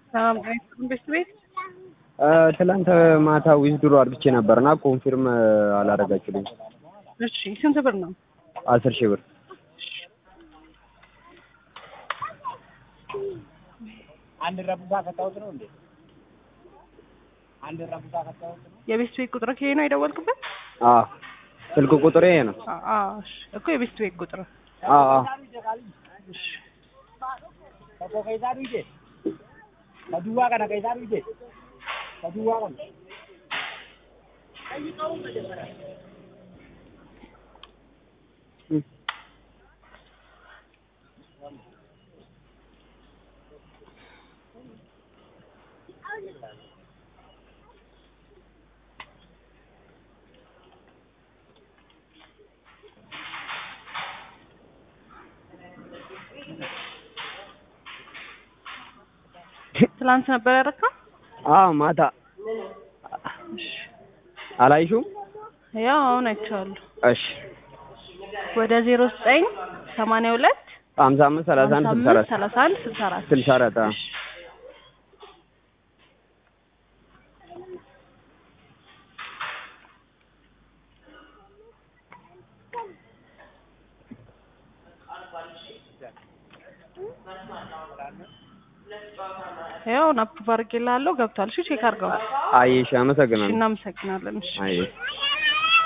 ቤት ቤት ትላንት ማታ ዊዝድሮ አድርጌ ነበርና ኮንፊርም አላደረጋችሁልኝ። እሺ ስንት ብር ነው? አስር ሺህ ብር አንድ ረቡታ ከታውት ነው እንዴ? አንድ ረቡታ ከታውት ነው። የቤት ቤት ቁጥር ከሄ ነው የደወልክበት? አዎ ስልክ ቁጥሬ ይሄ ነው። አ- አዎ እሺ። እኮ የቤት ቤት ቁጥር አዎ አዎ እሺ። Tokko keessaa dhuyde. Ka duwwaa kana keessaa dhuyde. Ka duwwaa kana. ትላንት ነበር ያደረግከው? አዎ ማታ አላይሹም? ያው አሁን አይቼዋለሁ። እሺ ወደ ዜሮ ዘጠኝ ሰማንያ ሁለት ሀምሳ አምስት ሰላሳ አንድ ስልሳ አራት ሰላሳ አንድ ስልሳ አራት ስልሳ አራት አዎ። ያው አፕሩቭ አድርጌልሃለሁ ገብቷል። እሺ ቼክ አድርገው። አየሽ፣ እሺ አመሰግናለሁ። እናመሰግናለን። እሺ አየሽ